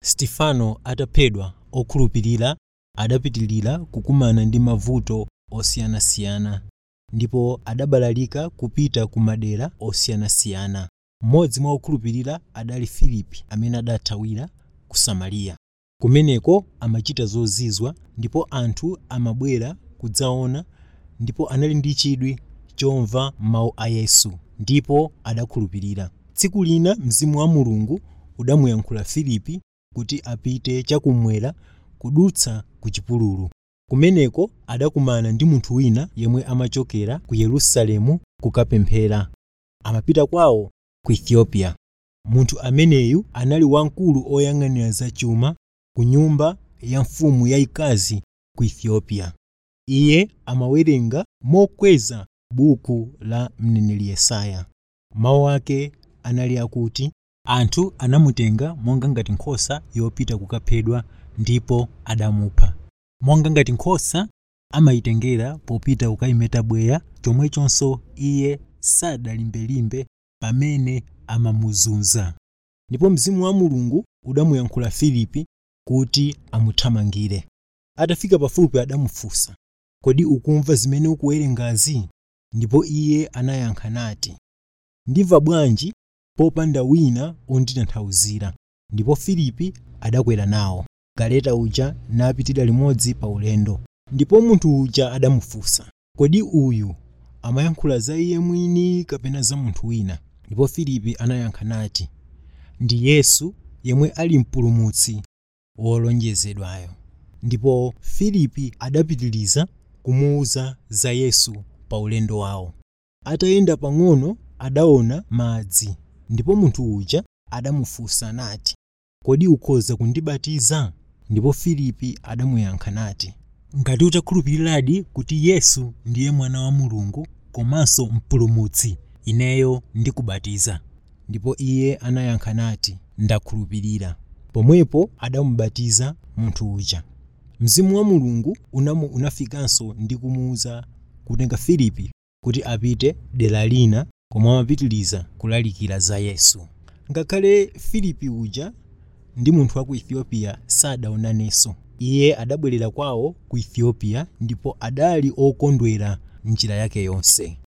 stefano ataphedwa okhulupirira adapitilira kukumana ndi mavuto osiyanasiyana ndipo adabalalika kupita ku madera osiyanasiyana mmodzi mwa okhulupirira adali filipi amene adathawira ku samariya kumeneko amachita zozizwa ndipo anthu amabwera kudzaona ndipo anali ndi chidwi chomva mawu a yesu ndipo adakhulupirira tsiku lina mzimu wa mulungu udamuyankhula filipi kuti apite chakummwera kudutsa ku chipululu kumeneko adakumana ndi munthu wina yemwe amachokera ku yerusalemu kukapemphera amapita kwawo ku ethiopia munthu ameneyu anali wamkulu oyang'anira zachuma ku nyumba ya mfumu yayikazi ku ethiopia iye amawerenga mokweza buku la mneneri yesaya mawu ake anali akuti anthu anamutenga monga ngati nkhosa yopita kukaphedwa ndipo adamupha monga ngati nkhosa amayitengera popita kukayimeta bweya chomwechonso iye sadalimbelimbe pamene amamuzunza ndipo mzimu wa mulungu udamuyankhula filipi kuti amuthamangire atafika pafupi adamufunsa kodi ukumva zimene ukuwerengazi ndipo iye anayankha nati ndimva bwanji popanda wina onditanthauzira ndipo filipi adakwera nawo galeta uja napitira limodzi pa ulendo ndipo munthu uja adamufunsa kodi uyu amayankhula za iye mwini kapena za munthu wina ndipo filipi anayankha nati ndi yesu yemwe ali mpulumutsi wolonjezedwayo ndipo filipi adapitiriza kumuwuza za yesu pa ulendo wawo atayenda pang'ono adaona madzi ndipo munthu uja adamufunsa nati kodi ukhoza kundibatiza ndipo filipi adamuyankha nati ngati utakhulupiriradi kuti yesu ndiye mwana wa mulungu komanso mpulumutsi ineyo ndikubatiza ndipo iye anayankha nati ndakhulupirira pomwepo adamubatiza munthu uja mzimu wa mulungu unamu unafikanso ndi kumuwuza kutenga filipi kuti apite dera lina koma amapitiriza kulalikira za yesu ngakhale filipi uja ndi munthu wa ku ethiopia sadaonanenso iye adabwerera kwawo ku ethiopia ndipo adali okondwera njira yake yonse